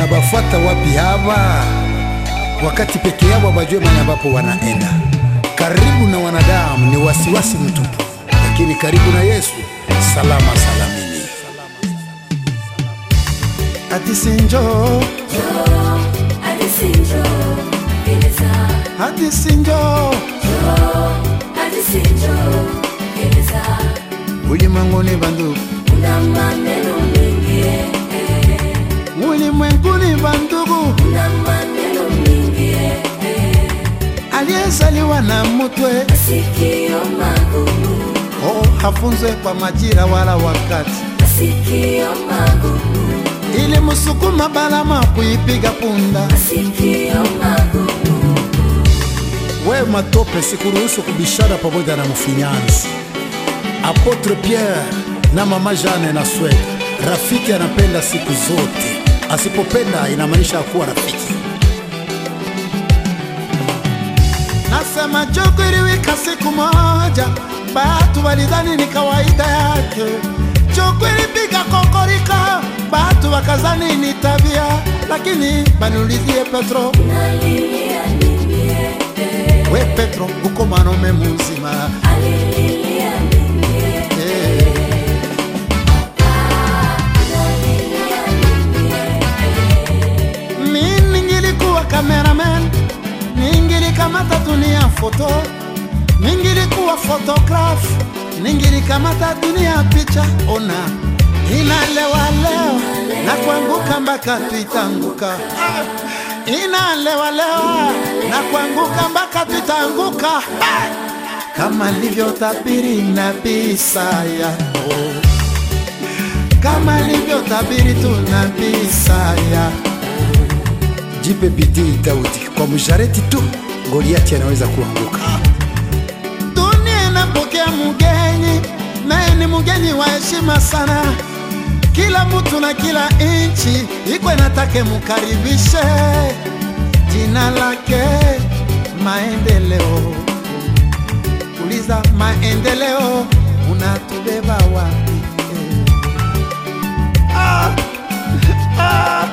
banabafuata wapi hawa, wakati peke yao bajue mahali ambapo wanaenda. Karibu na wanadamu ni wasiwasi mtupu, lakini karibu na Yesu salama salamini. Hadisi njoo, hadisi njoo, ulimwenguni bandugu, ulimwenguni bandugu, aliyezaliwa na mutwe Masikio magumu, oh, hafunzwe kwa majira wala wakati, masikio magumu, ili musukuma balama kuipiga punda. masikio magumu, We matope, sikuruhusu kubishana pamoja na mfinyanzi Apotre Pierre na mama Jane na Swede. Rafiki anapenda siku zote, asipopenda inamaanisha kuwa rafiki. Nasema jogo iliwika siku moja, batu walidhani ni kawaida yake. Jogo ilipiga kokorika, batu wakazani ni tabia, lakini baniulizie Petro, nalilia nini eh, we Petro, uko mwanaume mzima alililia nini eh, eh. nalilia nini eh, Mi ningilikuwa cameraman, ningilikamata dunia foto, ningilikuwa photograph, ningilikamata dunia picha. Ona inalewa leo na kuanguka mpaka tuitanguka, Ah, inalewa leo na kuanguka mpaka tuitanguka, Ah, kama livyotabiri nabii Isaya oh. kama alivyotabiri tu nabii Isaya Jipe bidii Daudi, kwa mshareti tu Goliati anaweza kuanguka. Dunia inapokea mgeni, naye ni mgeni wa heshima sana. Kila mtu na kila inchi iko inatake mukaribishe, jina lake maendeleo. Uliza maendeleo, unatubeba wapi? Ah, ah.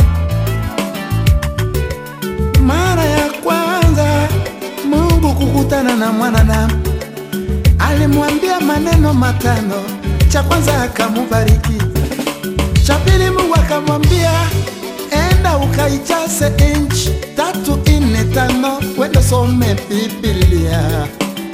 Mara ya kwanza Mungu kukutana na mwanadamu, alimwambia maneno matano. Cha kwanza akamubariki, cha pili Mungu akamwambia enda ukaijaze inchi tatu ine tano, wende some Biblia.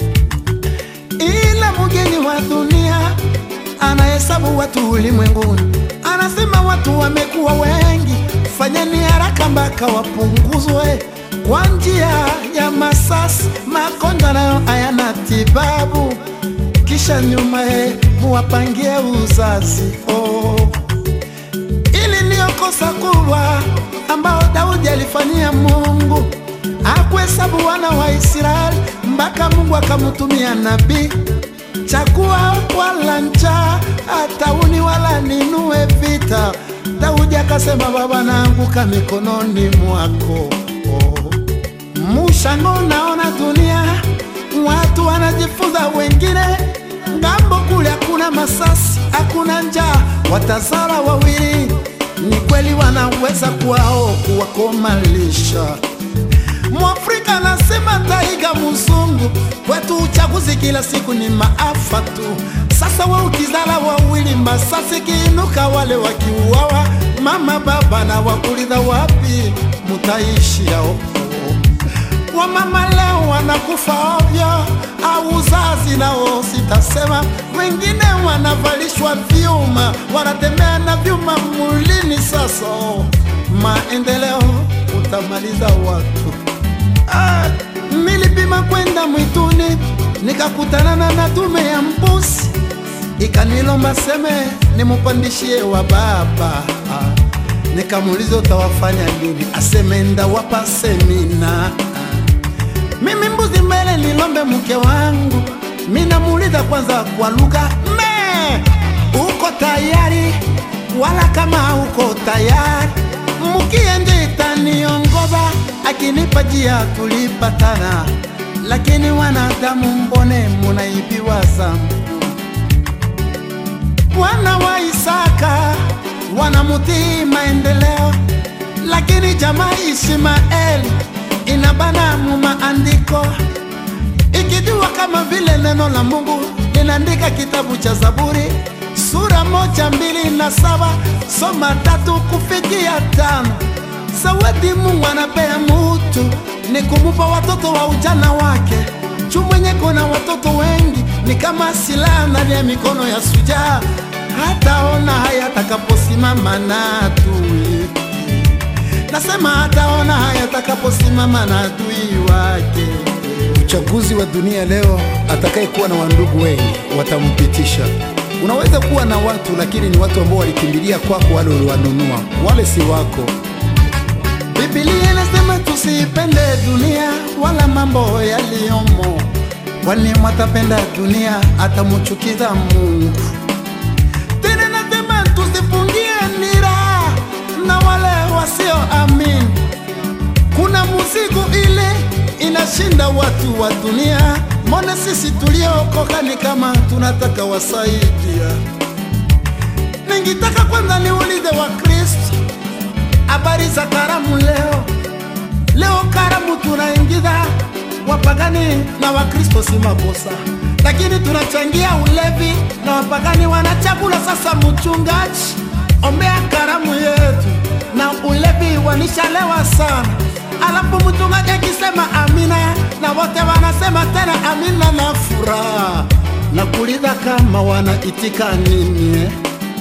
Ila mgeni wa dunia anahesabu watu ulimwenguni, anasema watu wamekuwa wengi, fanyeni haraka mpaka wapunguzwe kwa njia ya masasi. Magonjwa nayo hayana tibabu, kisha nyumaye muwapangie uzazi oh. Ili ndiyo kosa kubwa ambao Daudi alifanyia Mungu, akuhesabu wana wa Israeli mpaka Mungu akamutumia nabii chakua wala njaa, hatauni wala ninue vita. Daudi akasema, Baba, naanguka mikononi mwako. Oh. Mushango naona dunia watu wanajifunza, wengine ngambo kule hakuna masasi, hakuna njaa, watazala wawili, ni kweli wanaweza kuwao kuwakomalisha Mwafrika anasema taiga mzungu, kwetu uchaguzi kila siku ni maafa tu. Sasa we ukizala wawili, masasi kiinuka, wale wakiuawa, mama baba na wakuliza wapi mutaishi yao? Wamama leo wanakufa ovyo, au uzazi nao sitasema. Wengine wanavalishwa vyuma, wanatembea na vyuma mulini. Sasa maendeleo utamaliza watu Ah, nilipima kwenda mwituni nikakutana na dume ya mbuzi, ikanilomba seme nimupandishie wa baba. Ah, nikamuuliza utawafanya nini? Aseme ndawapa semina. Ah, mimi mbuzi mbele nilombe mke wangu, minamuuliza kwanza kwa lugha me, uko tayari? Wala kama uko tayari, mkie nje itaniongoza akinipa jia tulipatana, lakini wanadamu mbone munaibiwa zangu. Wana wa Isaka wanamutii maendeleo, lakini jamaa Ishmaeli inabana mu maandiko ikijua kama vile neno la Mungu linaandika kitabu cha Zaburi sura moja mbili na saba soma tatu kufikia tano. Zawadi Mungu anapea mutu ni kumupa watoto wa ujana wake. Juu mwenye kuna watoto wengi ni kama silaha ndani ya mikono ya sujaa, hataona haya atakaposimama na adui. Nasema hataona haya atakaposimama na adui wake. Uchaguzi wa dunia leo, atakayekuwa na wandugu wengi watampitisha. Unaweza kuwa na watu lakini ni watu ambao walikimbilia kwako, wale uliwanunua, wale si wako. Biblia inasema tusiipende dunia wala mambo yaliyomo, kwani mwatapenda dunia atamuchukiza Mungu. Tena nasema tusifungie nira na wale wasioamini. Kuna muzigo ile inashinda watu wa dunia, mbona sisi tuliookoka ni kama tunataka wasaidia. Ningitaka kwanza niulize wa Kristo habari za karamu leo. Leo karamu tunaingiza wapagani na Wakristo, si makosa, lakini tunachangia ulevi na wapagani wanachakula. Sasa mchungaji, ombea karamu yetu na ulevi wanishalewa sana, alafu mchungaji akisema amina na wote wanasema tena amina na furaha na kuliza kama wanaitika nini eh?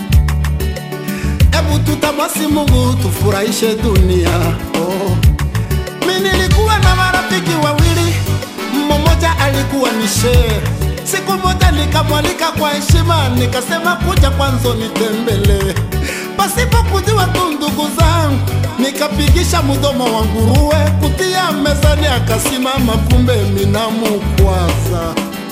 Ebu tutamwasi Mungu tufurahishe dunia. Oh. Mi nilikuwa na marafiki wawili, mmoja alikuwa ni shehe. Siku moja nikamwalika kwa heshima, nikasema kuja kwanzo nitembele, pasipo kujua tu ndugu zangu, nikapigisha mdomo wa nguruwe kutia mezani, akasimama, kumbe minamukwaza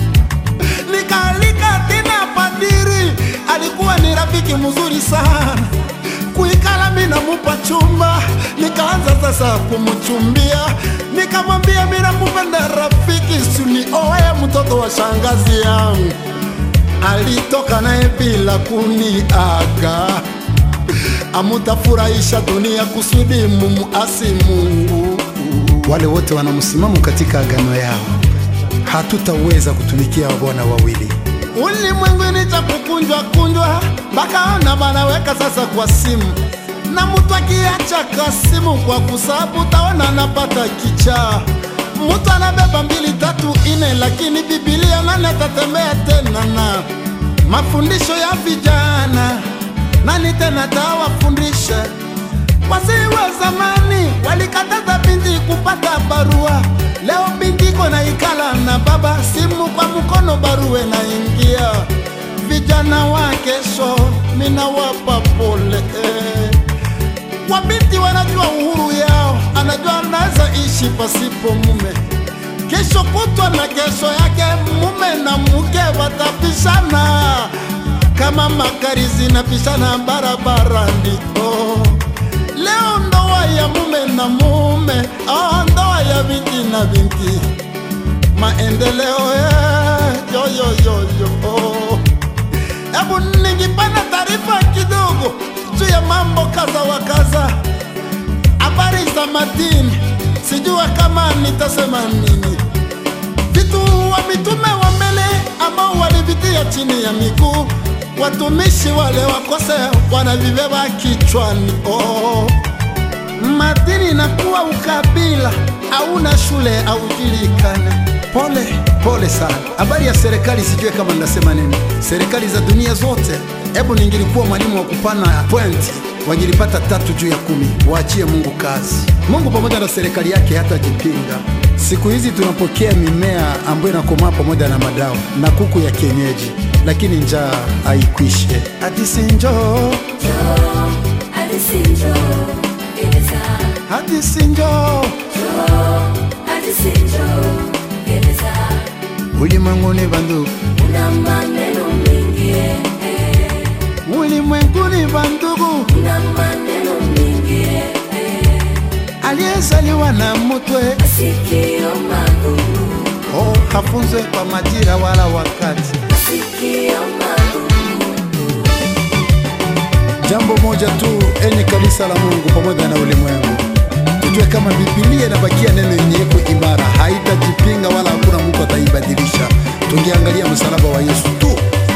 nikaalika tena padiri, alikuwa ni rafiki mzuri sana. Kuikala mi namupa chumba, nikaanza sasa kumuchumbia, nikamwambia mi nakupenda rafiki, sunioe mtoto wa shangazi yangu. Alitoka naye bila kuniaga, amutafurahisha dunia kusudi mumuasi Mungu. Wale wote wana msimamo katika agano yao, hatutaweza kutumikia bwana wawili. ulimwenguni cha kukunjwa kunjwa mpaka banaweka sasa kwa simu, na mtu akiacha kasimu kwa kusabu taona anapata kichaa. Mtu anabeba mbili tatu ine, lakini Biblia nani atatembea tena na mafundisho ya vijana? Nani tena tawafundisha? Wazee wa zamani walikataza binti kupata barua. Leo binti iko na ikala na baba, simu kwa mkono, barua naingia. Vijana wa kesho minawapa pole eh. Wabinti wanajua uhuru yao, anajua anaweza ishi pasipo mume. Kesho kutwa na kesho yake mume na mke watapishana kama magari zinapishana barabarani. Oh. Leo ndoa ya mume na mume, ah, ndoa ya binti na binti, maendeleo eh, yo, yo, yo, yo. Oh. Hebu ningipana taarifa kidogo juu ya mambo kaza wa kaza, habari za madini, sijua kama nitasema nini. Vitu wa mitume wa mbele ambao walivitia chini ya miguu, watumishi wale wakose wanavibeba kichwani. Oh. Madini inakuwa ukabila, hauna shule aujulikane. Pole pole sana. Habari ya serikali sijue kama ninasema nini. Serikali za dunia zote, hebu ningilikuwa mwalimu wa kupana point, wangilipata tatu juu ya kumi. Waachie Mungu kazi. Mungu pamoja na serikali yake hatajipinga. Siku hizi tunapokea mimea ambayo inakomaa pamoja na madawa na kuku ya kienyeji, lakini njaa haikwishe. Hadisi njoo, Hadisi njoo, gereza. hadisi njoo, Hadisi njoo, gereza. ulimwenguni bandugu, Una maneno mingi eh, eh. ulimwenguni bandugu, Una maneno mingi eh, eh. aliyezaliwa na mutwe Masikio magumu, oh, hafunzwe kwa majira wala wakati. masikio magumu. Jambo moja tu enye kanisa la Mungu pamoja na ulimwengu, tujue kama Biblia inabakia neno yenye iko imara, haitajipinga wala hakuna mtu ataibadilisha. Tungeangalia msalaba wa Yesu tu